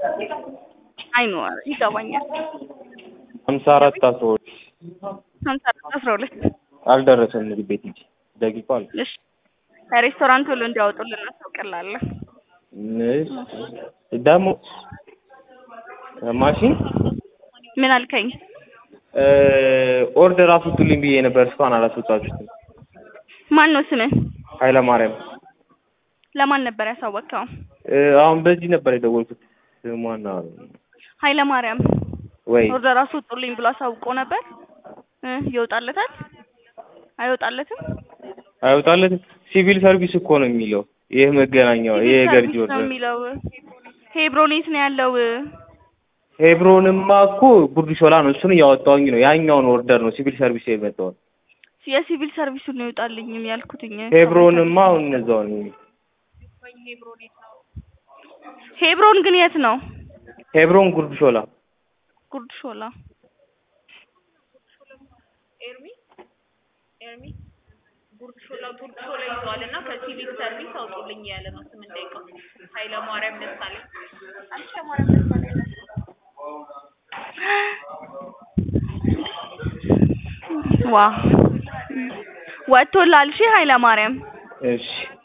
አይኖ ይገባኛል። ሀምሳ አራት አስራ ሁለት ሀምሳ አራት አስራ ሁለት አልደረሰም ምግብ ቤት እንጂ ደቂቃው አለ። እሺ ሬስቶራንት ብሎ እንዲያወጡልን እናስታውቅላለን። እሺ ደግሞ ማሽን ምን አልከኝ? ኦርደር አስወጡልኝ ብዬ ነበር እስካሁን አላስወጣችሁትም። ማን ነው ስምህ? ኃይለማርያም ለማን ነበር ያሳወቅከው? እ፣ አሁን በዚህ ነበር የደወልኩት። ስሟና ኃይለ ማርያም ወይ ኦርደር አስወጡልኝ ብሎ አሳውቆ ነበር እ ይወጣለታል አይወጣለትም? አይወጣለትም። ሲቪል ሰርቪስ እኮ ነው የሚለው ይህ መገናኛው ይህ የገርጂ ሰርቪስ ነው ኦርደር የሚለው። ሄብሮኔት ነው ያለው። ሄብሮንማ እኮ ጉርድ ሾላ ነው። እሱን እያወጣሁኝ ነው። ያኛውን ኦርደር ነው ሲቪል ሰርቪስ የመጣው። የሲቪል ሰርቪሱን ነው ይወጣልኝም ያልኩትኝ። ሄብሮንማ አሁን እነዛው ነው። ሄብሮን ግን የት ነው? ሄብሮን ጉርድ ሾላ ጉርድ ሾላ። ጉርድ ሾላ ጉርድ ሾላ ይዘዋል እና ከሲቪል ሰርቪስ አውጡልኝ ያለ ነው። ስምንት ደቂቃ ኃይለ ማርያም ደሳለኝ አንቺ ማርያም ደሳለኝ ዋ ወጥቶላል። እሺ ኃይለ ማርያም እሺ